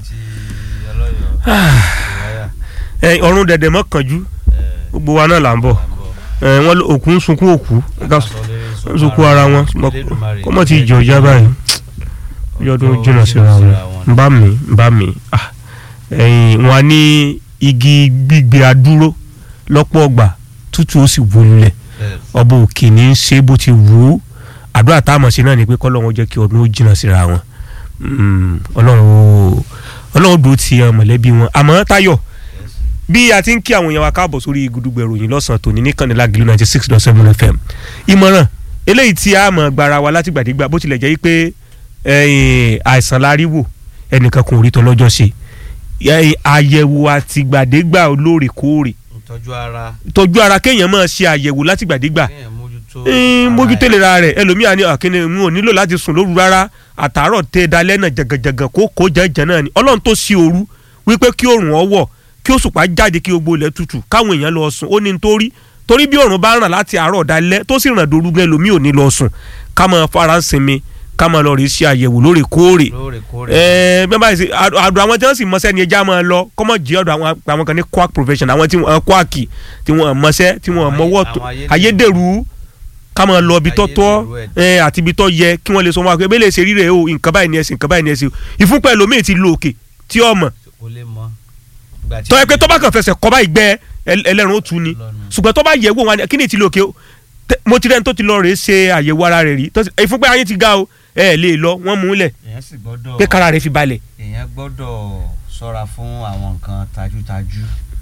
ti ọlọ́yọ̀ ìwáyà ẹ ọ̀run dẹ̀dẹ̀ mọ́ kànjú gbogbo wa náà là ń bọ̀ ẹ wọ́n ló- òkú ń sunkún òkú ká ń sunkún ara wọn kọ́ mọ̀ tí ìjọ ìjà báyìí yọdún jìnnà síra wọn ń bá mi ń bá mi ah, ẹ̀yìn wọn á ní igi gbígbé adúró lọ́pọ̀ ọgbà tútù ó sì wọlé ọba òkè ní í ṣe bó ti wù ú àdúrà tá a mọ̀ sí náà ni pé kọ́lọ́run jẹ́ kí ọdún ó jìnnà síra wọn Mm, ọlọ́run ó- ọlọ́run dúró ti àwọn mọ̀lẹ́bí wọn àmọ́ táyọ̀ bí a ti ń kí àwọn èèyàn wa káàbọ̀ sórí gudugbẹ̀ ìròyìn lọ́sàn-án tòní ní kànnílá gílú ninety six dot seven fm ìmọ̀ràn eléyìí tí a mọ̀ gbara wa láti gbàdégbà bó tilẹ̀ jẹ́ pé ẹ̀yìn, àìsàn la rí wò ẹnìkan kò rí tọ́lọ́jọ́ ṣe ẹ̀yìn, àyẹ̀wò àtìgbàdégbà olóòrèkóòrè ìtọ́jú ara tọ́jú ara kéèyàn máa ṣe àyẹ̀wò látìgbàdégbà kéèyàn mójútó ń ara mójútó ẹ̀. ìlera rẹ̀ ẹlòmíà ní àkínní n ò nílò láti sùn lóru rárá àtàárọ̀ tẹ dalẹ́ náà jẹ̀gẹ̀jẹ̀gẹ̀ kó kó jẹ́jẹ́ náà ni ọlọ́run tó sí òru wípé kí oòrùn ọwọ́ kí òṣùpá jáde kí gbogbo ilẹ̀ tutù káwọn èèyàn lọ sùn ó ní nítorí torí bí oòrùn bá ràn láti àárọ̀ dalẹ́ tó sì ràn dorúgbẹ́ ẹlòmíì ò ní lọ sùn ká máa fara ń sinmi ká máa lọ rí ṣe àyẹ̀wò lóòrèkóòrè lóòrèkóòrè ẹẹ bí wọn bá yìí ṣe àdùn àwọn tí wọn sì mọṣẹ́ ni ẹja máa lọ kọmọ jí ọ̀dọ̀ àwọn àwọn kan ní quack profession àwọn tí wọn quack tí wọn mọṣẹ́ tí wọn Àwọn mọwọ́ ayé- tó àwọn ayédèrú ká máa lọ ibi tó tọ́ Ayédèrú ẹ àti ibi tó yẹ kí wọ́n lè sọ wọn pé bẹ́ẹ̀ lè ṣe rí rẹ̀ o nǹkan báyìí ni ẹ ṣe nǹkan báyìí ni ẹ ṣe o ìfúnpẹ́ ẹlòmíì ti lo òkè tí ọ mọ̀ kò lè mọ ìgbà tí tọ́ ẹ pé tó bá kàn fẹsẹ̀ kọ́ báyìí gbẹ ẹl- ẹlẹ́run ó tu ni lọ́nu. ṣùgbọ́n tó bá yẹ̀ wò wọn kí ni ti lo òkè o Tẹ- mo ti rẹ́ni tó ti lọ rèé ṣe àyẹ̀wò ara rẹ̀ rí tó sì- ìfúnpẹ́ ayé ti ga o ẹ lè lọ wọ́n mú un lẹ̀ èèyàn sì gbọ́dọ̀ pé kára rẹ̀ fi balẹ̀ èèyàn gbọ́dọ̀ ṣọ́ra fún àwọn nǹkan tajútajú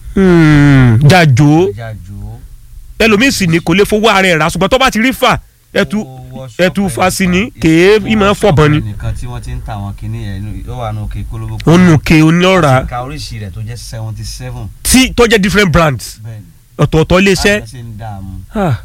jàjò jájò ẹlòmíì sì ni kò lè fowó ara ẹ̀ rà ṣùgbọ́n tó bá ti rí fà ẹtù ẹtù fasi ni kèé ìmọ̀ fọ̀bọ̀n ni nìkan tí wọ́n ti ń ta àwọn kinní yẹn ló wà nù òkè kólóbó onuke oníọ̀rà ka oríṣi rẹ̀ tó jẹ́ seventy seven tí tó jẹ́ different brands bẹ́ẹ̀ ni ọ̀tọ̀ọ̀tọ̀ iléeṣẹ́ àwọn ṣe ń dààmú ah,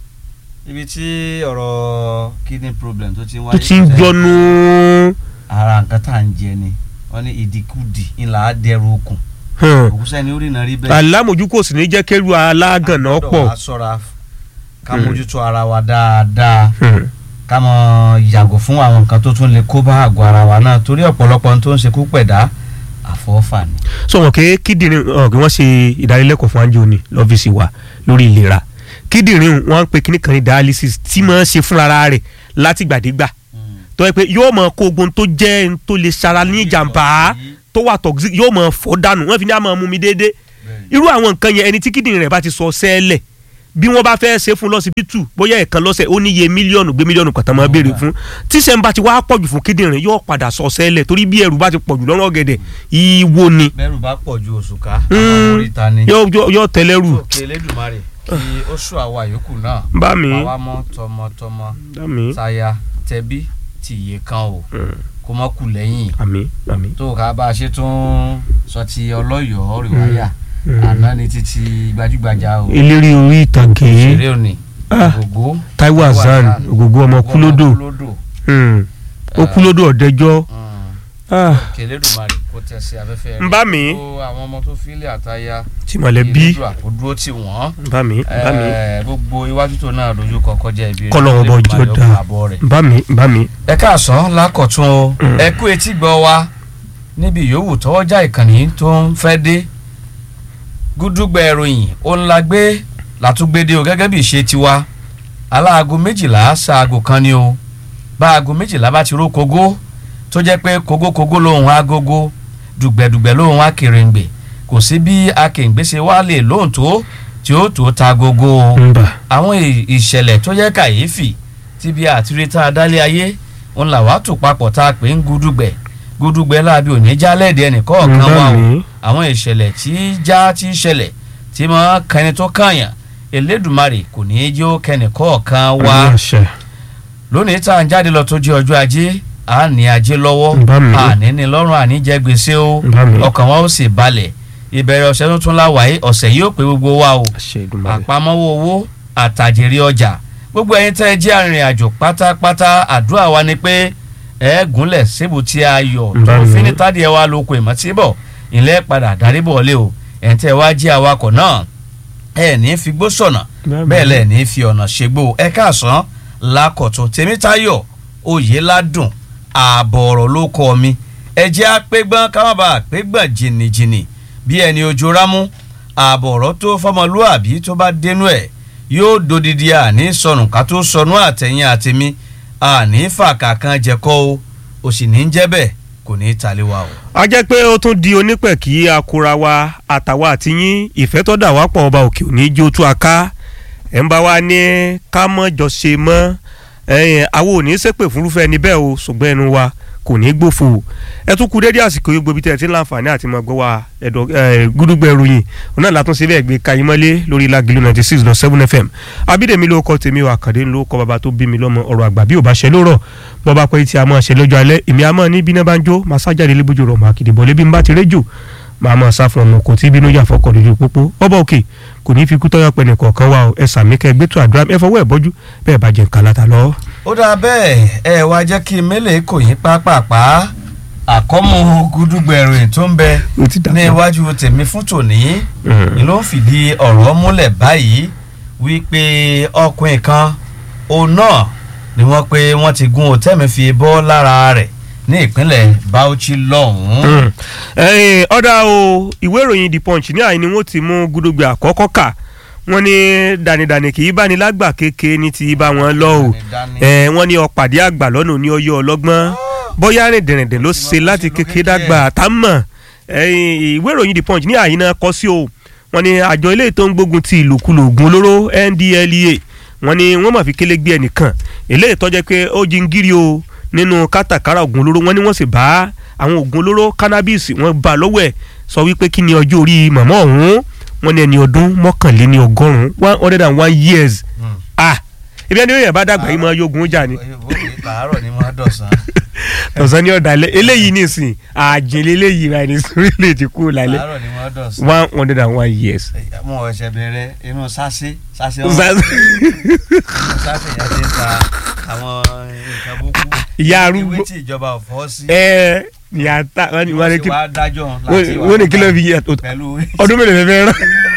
ibi tí ọ̀rọ̀ kidney problem tó ti ń wáyé tó ti ń gbọnu ara nǹkan tá à ń jẹ ni wọ́n ní ìdíkùdì ńlá á dẹrù okùn hàn. òkúsẹ́ ni ó rìnà rí bẹ́ẹ̀ alámòjú kò sì ní jẹ́ kẹ́rù alágànná gbọ́dọ̀ pọ̀ wá ṣọ́ra ká Hmm. mójútó ara wa dáadáa Hmm. ká mọ yàgò fún àwọn nǹkan tó tún lè kó bá àgọ́ ara wa náà torí ọ̀pọ̀lọpọ̀ ohun tó ń ṣekú pẹ̀dá àfọ́fà ni. sọ wọn pé kíndìnrín ọ̀ kí wọ́n ṣe ìdánilẹ́kọ̀ọ́ fún anjo ní lọ́fíìsì wa lórí ìlera kíndìnrín wọn ń pe kíní kan ní dialysis tí máa ń ṣe fúnra rẹ̀ látìgbàdégbà tó yẹ pé yóò máa kó ogun tó jẹ́ n tó lè ṣara ní ìjàmbá tó wà toxic yóò máa fọ́ dànù wọ́n fi ní àmọ́ mú mi déédéé irú àwọn nǹkan yẹn ẹni tí kíndìnrín rẹ̀ bá ti sọ sẹ́ẹ̀lẹ̀ bí wọ́n bá fẹ́ ṣe fún lọ́sibítù bóyá ẹ̀kan lọ́sẹ̀ ó níye mílíọ̀nù gbé mílíọ̀nù kan tán máa béèrè fún tíṣẹ́ ń bá ti wá pọ̀jù fún kíndìnrín yóò padà sọ sẹ́ẹ̀lẹ̀ torí bí ẹrù bá ti pọ̀jù lọ́rọ̀ ọ̀gẹ̀dẹ̀ ìwo ni bẹ́rù bá pọ̀ ju òṣùká Mm. àwọn oríta ni. yóò yóò- yóò tẹ́lẹ̀rù òkè elédùnmarè kí ó sùn àwa yòókù náà bá mi àwa mọ tọmọtọmọ bá mi táyà tẹbí tìyè kan o Mm. kó mọ kù lẹ́yìn àmì àmì. tó ká bá a ṣe tún sọ ti ọlọ́yọ̀ọ́ rìwáyà Mm. àná ni títí gbajúgbajà o eléré orí ìtàgé ṣeré òní Ah. ògógó Taiwo Hassan ògògó ọmọ kúlódò kúlódò Mm. ó kúlódò ọ̀dẹ́jọ́ Ah, kẹlẹ́dùnmarè kó tẹ̀ sí afẹ́fẹ́ ń bá mi gbogbo àwọn ọmọ tó fílẹ̀ àtayá tí mọ̀lẹ́bí Elédùà kó dúró tì wọ́n ń bá mi ń bá mi Eh, gbogbo iwájú tó náà dojú kọ kọjá ibi Kọ́lọ́run ọba ọjọ́ Elédùmarè ó dáa. pa àbọ̀ rẹ̀. ń bá mi ń bá mi. ẹ káàsán lákọ̀tún o Mm. ẹ kú etí gbọ́ wa níbi yòówù tọwọ́jà ìkànnì tó ń fẹ́ dé gúdúgbẹ̀ ìròyìn òun la gbé látúgbédé o gẹ́gẹ́ bí ìṣe tiwa aláago méjìlá ṣaago kan ni o bá aago méjìlá bá ti ró kogó tó jẹ́ pé kogókogó lòun agogo dùgbẹ̀dùgbẹ̀ lòun akèrèǹgbè kò sí bí akèrèǹgbè ṣe wá lè lóhùn tó tí ó tó ta gogo o ń bà àwọn ì- ìṣẹ̀lẹ̀ tó jẹ́ kàyéfì tí bí àtirítà adálé ayé ń là wá tò papọ̀ tá a pè ń gúdúgbẹ̀ gúdúgbẹ̀ láabi òní jálẹ̀dì ń ẹnìkọ̀ọ̀kan bá wà o mi. àwọn ìṣẹ̀lẹ̀ tí já tí ṣẹlẹ̀ tí mọ́ kẹni tó kàyàn elédùmarè kò ní í jẹ́ ó kẹnìkọ̀ọ̀kan wá àmì àṣẹ lónìí tá à ń jáde lọ tó jẹ́ ọjọ́ ajé à ní ajé lọ́wọ́ ń bá mi. àní ní lọ́rùn àní jẹ́ gbèsè o ń bá mi. ọkàn wa ó sì balẹ̀ ìbẹ̀rẹ̀ ọ̀sẹ̀ tuntun láwàá ọ̀sẹ̀ yóò pé gbogbo wa o àṣẹ Èdùmàrè. àpamọ́wọ́ owó àtàjèrè ọjà gbogbo ẹ̀yin tẹ́ ẹ jẹ́ arìnrìn àjò pátápátá àdúrà wa ni pé ẹ gúnlẹ̀ síbu tí a yọ̀ tó Báwo. fi ní tádìí ẹ wá lóko ìmọ̀tíbọ̀ ilẹ̀ padà darí bọ̀ lé o ẹ̀ tẹ́ ẹ wá jẹ́ awakọ̀ náà ẹ ní fi gbó sọ̀nà Bá mi. bẹ́ẹ̀ lẹ̀ ní fi ọ̀nà ṣègbó ẹ káàsán lákọ̀tún tèmítáyọ̀ oyèládùn ààbọ̀ ọ̀rọ̀ ló kọ́ mi ẹjẹ́ apẹ́gbọ́n káwọn bá apẹ́gbọ́n jìnnìjìnnì bí ẹni ojú rámú ààbọ̀ ọ̀rọ̀ tó fọmọlúàbí tó bá dénú ẹ̀ yóò dodidi àní sọnù ká tó sọnù àtẹ̀yìn àtẹ̀mí àní fàkà kan jẹ̀kọ́ o ò sì ní jẹ́ bẹ́ẹ̀ kò ní í talé wa o. a jẹ́ pé ó tún di onípẹ̀ kí akura wa àtàwa àti yín ìfẹ́ tó dà wá pọ̀ ọba òkè òní jó tú a ká ẹ̀ ń bá wa ní ká mọ́ jọ ṣe mọ́ ẹ̀yìn àwọn ò ní ṣépè fúnrúfẹ́ ẹni bẹ́ẹ̀ o ṣùgbọ́n ẹnu wa kò ní gbófo ẹ tún kú dédé àsìkò yìí gbobi tẹ ẹ ti ń láǹfààní àti mọ gbọ́ wa ẹ̀dọ̀ gúdúgbẹ̀ ròyìn òun náà látún síbẹ̀ gbé kayimọ́lé lórí Lágìlú ninety six dot seven fm abídèmí ló kọ́ tèmi wà kàdé ló kọ́ bàbá tó bí mi lọ́mọ ọ̀rọ̀ àgbà bí ò bá ṣe lórọ̀ bọ́ bá pẹ́ tí a máa ṣe lọ́jọ́ alẹ́ èmi a máa ní bíná bá ń jó máa sájáde lébójú rọ̀ máa kìdìbọ̀ lébi ń bá ti réjò máa máa sá fún ọmọ kò tí bínú yà fọkọ̀ lójú pópó ọba òkè kò ní fi kú tọ́yọ̀ pẹ̀ nìkọ̀ọ̀kan wa ẹ sàmì kẹ́ gbẹ́tù àdúrà ẹ fọwọ́ ẹ̀ bọ́jú bẹ́ẹ̀ bá jẹ́ nǹkan láta lọ. ó dáa bẹ́ẹ̀ ẹ wá jẹ́ kí mélèé kò yín pápápá àkọ́mú gúdúgbẹ̀rù tó ń bẹ ní iwájú tèmi fún tòní ni ló ń fìdí ọ̀rọ̀ múlẹ̀ báyìí wípé ọkùnrin kan òun náà ni wọ́n pé wọ́n ti gún òtẹ́mi fi bọ́ lára rẹ̀ ní ìpínlẹ̀ Bauchi lọ́hùn-ún. ọ̀dà o ìwé ìròyìn The Punch ní àyìn ni wọ́n ti mú gúdúgbẹ àkọ́kọ́ kà wọ́n ní dànìdànì kì í bá ní lágbà kéke ní ti bá wọn lọ o wọ́n ní ọ̀pàdé àgbà lọ́nà ní ọyọ́ ọlọ́gbọ́n bóyá rìn dẹ̀rẹ̀dẹ̀ ló ṣe láti kékeré dàgbà tá mọ̀ ìwé ìròyìn The Punch ní àyìn náà kọ sí o wọ́n ní àjọ ilé tó ń gbógun ti ìlòkulò ògùn olóró NDLEA wọ́n ní wọ́n máa fi kélé gbé ẹnìkan eléyìí tó jẹ́ pé ó jingiri o nínú kátàkárà ògùn olóró wọ́n ní wọ́n sì bá àwọn ògùn olóró cannabis wọ́n bá lọ́wọ́ ẹ̀ sọ wípé kí ni ọjọ́ orí màmá ọ̀hún wọ́n ní ẹni ọdún mọ́kànléní ọgọ́rùn-ún one hundred and one years ah ibi ẹni yẹn bá dàgbà yìí máa yógun jà ni. àárọ̀ ni wọ́n á dọ̀sán. tọ̀sán ní ọ̀dàlẹ̀ eléyìí nìsín àjèlè eléyìí rà ní sórílẹ̀ èdè kúrò lálẹ́ àárọ̀ ni wọ́n á dọ̀sán. one hundred and one years. mo ọ̀sẹ̀ bẹ̀rẹ̀ inú sásé sásé ọ̀hún inú sásé yẹn ti ń ta àwọn nǹkan búkú. ìyá arúgbó ìwé tí ìjọba ò fọ́ sí. ẹ ìyá ta wọ́n ní wọ́n ní kí wọ́n dájọ́ láti wà wọ́n ní kí ló fi yẹ pẹ̀lú. ọdún mélòó lè fẹ́ rán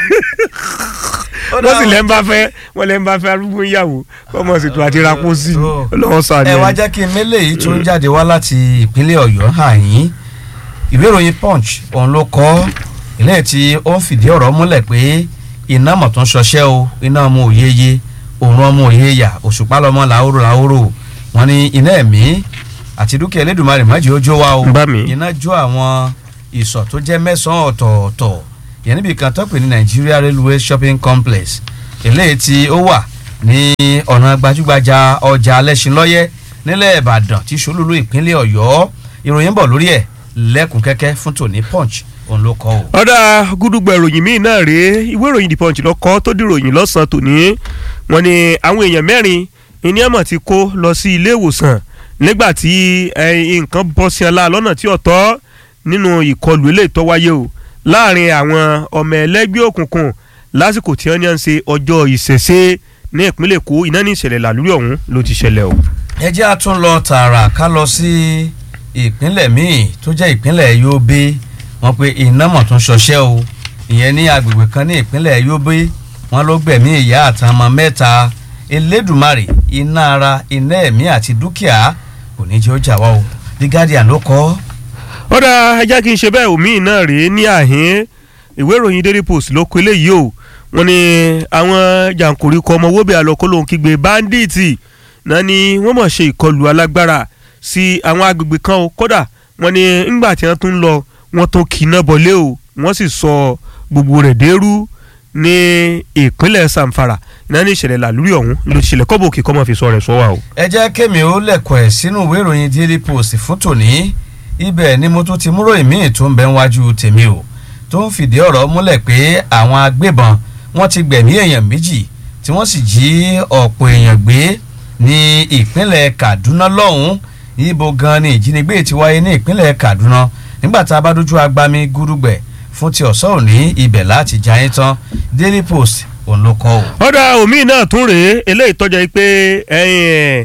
wọ́n sì lẹ́ ń bá fẹ́ wọ́n lẹ́ ń bá fẹ́ arúgbó ìyàwó kọ́mọ sì tún àti rapó sí i lọ́wọ́ sọ ẹ àdéhùn. wá jẹ́ kí n mélé yìí tó ń jáde wá láti ìpínlẹ̀ ọ̀yọ́ hàn yín ìwé ìròyìn punch òun ló kọ́ ilé tí ó ń fìdí ọ̀rọ̀ múlẹ̀ pé iná mọ̀ tó ń ṣọṣẹ́ o iná ọmọ òyeye òun ọmọ òyeya òṣùpá lọmọ làóró làóró wọn ní iná ẹ̀mí àti dúkìá elédùnmarè májì ó jó wa o Bá mi. iná jó àwọn ìsọ̀ tó jẹ́ mẹ́sàn-án ọ̀tọ̀ọ̀tọ̀ yẹn níbi kan tó pè ní Nigeria Railway Shopping Complex eléyìí tí ó wà ní ọ̀nà gbajúgbajà ọjà alẹ́sìnlọ́yẹ́ nílẹ̀ Ìbàdàn tí ṣolúlú ìpínlẹ̀ Ọ̀yọ́ ìròyìn bọ̀ lórí ẹ̀ lẹ́kùn kẹ́kẹ́ fún tòní Punch òun ló kọ́ o. ọ̀dà gúdúgbà ìròyìn míì náà rèé ìwé ìròyìn The Punch lọ́kọ́ tó dìròyìn lọ́sàn-án tòní wọ́n ní àwọn èèyàn mẹ́rin ìní àmọ̀ ti kó lọ sí ilé ìwòsàn nígbà tí eh, nǹkan bọ́ sí ọlá lọ́nà tí ọ̀tọ̀ nínú ìkọlù eléyìí tó wáyé o láàrin àwọn ọmọ ẹlẹ́gbẹ́ òkùnkùn lásìkò tí wọ́n ní à ń ṣe ọjọ́ ìṣẹ̀ṣe ní ìpínlẹ̀ Èkó iná ní ìṣẹ̀lẹ̀ làlúrí ọ̀hún ló ti ṣẹlẹ̀ o. ẹ jẹ́ a tún lọ tààrà ká lọ sí ìpínlẹ̀ míì tó jẹ́ ìpínlẹ̀ Yobe wọ́n pe iná mọ̀ tún ṣọṣẹ́ o ìyẹn ní agbègbè kan ní ìpínlẹ̀ Yobe wọ́n ló gbẹ̀mí ìyá àtàmọ́ mẹ́ta Elédùmarè iná ara iná ẹ̀mí àti dúkìá kò ní jẹ́ ó jà wá o The Guardian ló kọ ọ́. ó dá ẹ jẹ́ kí n ṣe bẹ́ẹ̀ omi náà rèé ní àhín ìwé ìròyìn Daily Post ló kọ eléyìí o wọ́n ní àwọn jàǹkóríkọ ọmọ wóbẹ̀ àlọ́kọ́lóhùn kígbe báńdíìtì náà ni wọ́n mọ̀ ṣe ìkọlù alágbára sí àwọn agbègbè kan o kódà wọ́n ní ńgbà tí wọ́n tún lọ wọ́n tún kíná bọ̀lé o wọ́n sì sọ gbogbo rẹ̀ dẹ́rú ní ìpínlẹ̀ Zamfara náà ní ìṣẹ̀lẹ̀ làlúrí ọ̀hún ló ti ṣẹlẹ̀ kọ́bọ̀ òkè kọ́ mọ́ fi sọ rẹ̀ sọ wa o. ẹ jẹ́ kémi ó lẹ̀kọ̀ ẹ̀ sínú ìwé ìròyìn Daily Post fún tòní ibẹ̀ ni mo tún ti múrò ìmíì tó ń bẹ níwájú tèmi o tó ń fìdí ọ̀rọ̀ múlẹ̀ pé àwọn agbébọn wọ́n ti gbẹ̀mí èèyàn méjì tí wọ́n sì jí ọ̀pọ̀ èèyàn gbé ní ìpínlẹ̀ Kaduna lọ́hùn ibo gan ni ìjínigbé ti wáyé ní ìpínlẹ̀ Kaduna nígbà tá a bá dojú agbami gúdúgbẹ̀ fún ti ọ̀sán òní ibẹ̀ láti jayé tán Daily Post òun ló kọ́ o. ọ̀dà omi náà tún rèé eléyìí tọ́jà yìí pé ẹ̀yìn,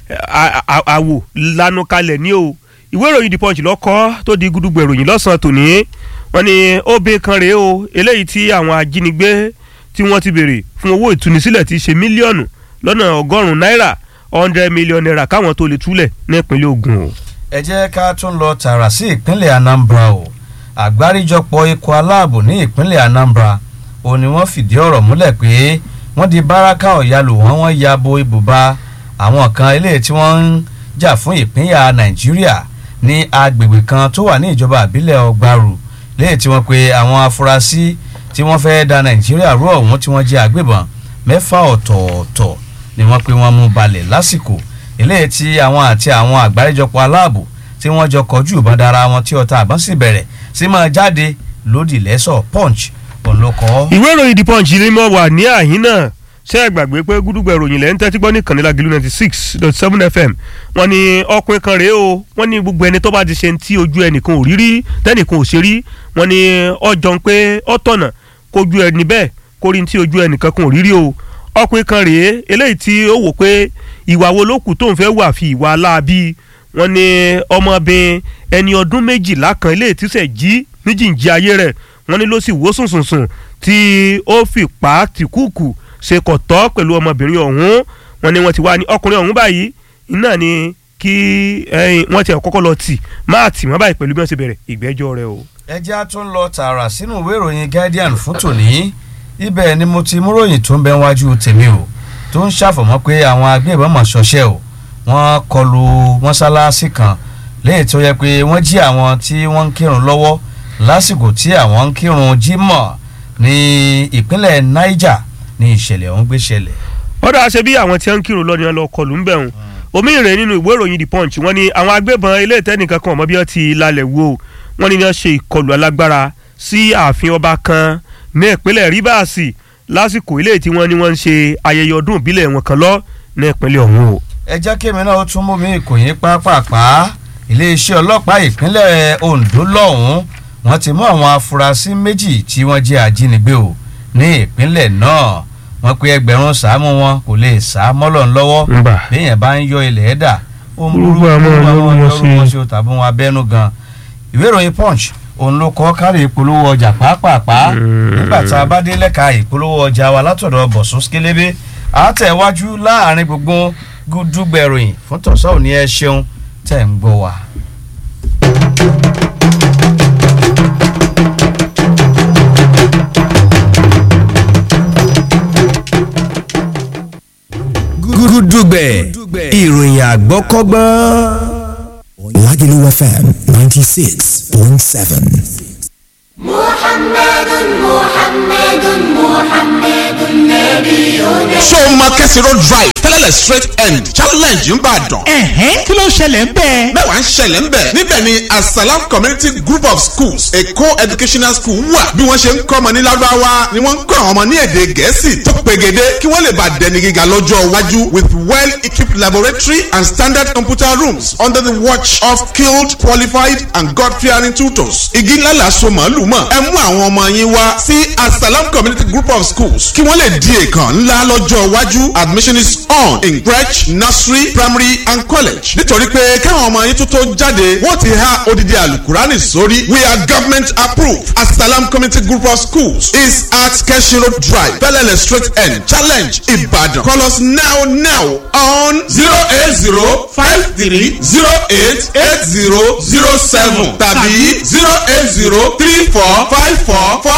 à- à- àwò lanu kalẹ̀ ní o ìwé ìròyìn The Punch lọ́kọ́ tó di gudugbẹ̀ ìròyìn lọ́sàn-án tòní wọ́n ní obìnrin kan rèé o eléyìí tí àwọn ajínigbé tí wọ́n ti béèrè fún owó ìtúnisílẹ̀ ti ṣe mílíọ̀nù lọ́nà ọgọ́rùn-ún náírà hundred million naira káwọn tó lè túlẹ̀ ní ìpínlẹ̀ Ògùn o. ẹ jẹ́ ká tún lọ tààrà sí ìpínlẹ̀ Anambra o àgbáríjọpọ̀ ikọ̀ aláàbò ní ìpínlẹ̀ Anambra ó ní wọ́n fìdí ọ̀rọ̀ múlẹ̀ pé wọ́n di báràkà ọ̀yàlò wọn wọ́n ya bo ibùba àwọn kan eléyìí tí wọ́n ń jà fún ìpínyà Nàìjíríà ní agbègbè kan tó wà ní ìjọba àbílẹ̀ ọgbàrú léyìí tí wọ́n pe àwọn afurasí tí wọ́n fẹ́ da Nàìjíríà rú ọ̀hún tí wọ́n jẹ́ àgbébọn mẹ́fà ọ̀tọ̀ọ̀tọ̀ ni wọ́n pe wọ́n mú balẹ̀ lásìkò eléyìí tí àwọn àti àwọn àgbáríjọpọ̀ aláàbò tí wọ́n jọ kọjú ìbọn dára wọn tí ọta àbọ̀n sì bẹ̀rẹ̀ sí máa jáde lódì lẹ́sọ̀ punch òun ló kọ́. ìwé ìròyìn the punch ni mo wà ní àyín náà ṣé ẹ gbàgbé pé gúdúgbà ìròyìn lẹ́yìn tẹ́tí gbọ́ ní kànnílá gílú ninety six dot seven fm wọ́n ní ọkùnrin kan rèé o wọ́n ní gbogbo ẹni tó bá ti ṣe ń tí ojú ẹnìkan ò rí rí tẹ́nìkan ò ṣe rí wọ́n ní ọjọ́ ń pé ọ̀tọ̀nà kójú ẹni bẹ́ẹ̀ kó rí tí ojú ẹnìkan kan ò rí rí o ọkùnrin kan rèé eléyìí tí ó wò pé ìwà wo ló kù tó ń fẹ́ wà fi ìwà aláàbí wọ́n ní ọmọbìnrin ẹni ọdún méjìlá kan eléyìí tí sẹ̀ jí níjìnjí ayé rẹ̀ wọ́n ní ló sì wó sùnsùnsùn tí ó fi pa á tìkúùkù ṣe kò tọ́ pẹ̀lú ọmọbìnrin ọ̀hún wọ́n ní wọ́n ti wá ní ọkùnrin ọ̀hún báyìí iná ni kí wọ́n ti kọ́kọ́ lọ tì máa tì wọ́n báyìí pẹ̀lú bí wọ́n ṣe bẹ̀rẹ̀ ìgbẹ́jọ́ rẹ̀ o. ẹ jẹ́ a tún lọ tààrà sínú ìwé ìròyìn Guardian fún tòní ibẹ̀ ni mo ti múròyìn tó ń bẹ wájú tèmi o tó ń ṣàfọ̀mọ́ pé àwọn agbébọn mọ̀ ṣọṣẹ́ o wọ́n kọlu mọ́sálásí kan lẹ́yìn tó yẹ pé wọ́n jí àwọn tí wọ́n ń kírun lọ́wọ́ lásìkò tí àwọn ń kírun jímọ̀ ní ìpínlẹ̀ Niger ní ìṣẹ̀lẹ̀ ọ̀hún gbé ṣẹlẹ̀. ọ̀dọ̀ àṣẹ bí àwọn tí wọ́n ń kírun lọ ni wọ́n lọ kọlù ń bẹ̀ wọn omi ìrè nínú ìwé ìròyìn the punch wọ́n ní àwọn agbébọn ilé ìtẹ́nìkan kan ọmọ bí wọ́n ti lálẹ́ wo wọ́n ní wọ́n ṣe ìkọlù alágbára sí ààfin ọba kan ní ìpínlẹ̀ Rivers lásìkò ilé tí wọ́n ní wọ́n ń ṣe ayẹyẹ ọdún ìbílẹ̀ wọn kan lọ ní ìpínlẹ̀ ọ̀hún o. ẹ jẹ́ kí èmi náà ó tún mú mi ìkòyín pápápá iléeṣẹ́ ọlọ́pàá ìpínlẹ̀ Ondo lọ́hùn-ún wọ́n ti mú àwọn afurasí méjì tí wọ́n jẹ́ ajínigbé o ní ìpínlẹ̀ náà wọ́n pe ẹgbẹ̀rún sàámù wọn kò lè sá mọ́lọ̀ lọ́wọ́ béèyàn bá ń yọ ilẹ̀ ẹ̀dà ó ń burú àwọn lọ́rùn ṣe tàbí wọn abẹ́nú gan ìwé ìròyìn Punch òun ló kọ́ kárí ìpolówó ọjà pàápàá nígbà tá a bá dé lẹ́ka ìpolówó ọjà wa látọ̀dọ̀ Bọ̀sún Skélébé àtẹ̀wájú láàrin gbogbo gúdúgbẹ̀ròyìn fún tọ̀sán òní ẹ ṣeun tẹ̀ ń gbọ́ wa. gúdúgbẹ̀ ìròyìn àgbọ́kọ́gbọ́n. Lagelu FM ninety six point seven. محمد محمد محمد نبينا ṣó o máa kẹ́sì road drive tẹ́lẹ̀lẹ̀ straight end challenge ń bàdàn. ẹ̀hẹ́n kí ló ń ṣẹlẹ̀ ń bẹ́ẹ̀. mẹ́wàá ń ṣẹlẹ̀ ń bẹ̀. níbẹ̀ ni asalam community group of schools a co-educational school wà. bí wọ́n ṣe ń kọ́ ọmọ ní lárúbáwá ni wọ́n ń kọ́ àwọn ọmọ ní èdè gẹ̀ẹ́sì tó pegede kí wọ́n lè bá dẹni gíga lọ́jọ́ iwájú with well equipped laboratory and standard computer rooms under the watch of skilled qualified and God fearing tutors. igi ńlá la so màálù mọ̀ ẹ mú àwọn ọmọ yín wá sí asalam community group of schools kí wọ́n lè di èèkàn ńlá lọ́jọ́ iwájú admission is on in crèche nursery primary and college nítorí pé káwọn ọmọ yín tó tó jáde wọ́n ti há odidi alukurani sórí we are government approved asalam community group of schools is at keshi road drive bellele straight end challenge ibadan call us now now on zero eight zero five three zero eight eight zero zero seven tàbí zero eight zero three four five four four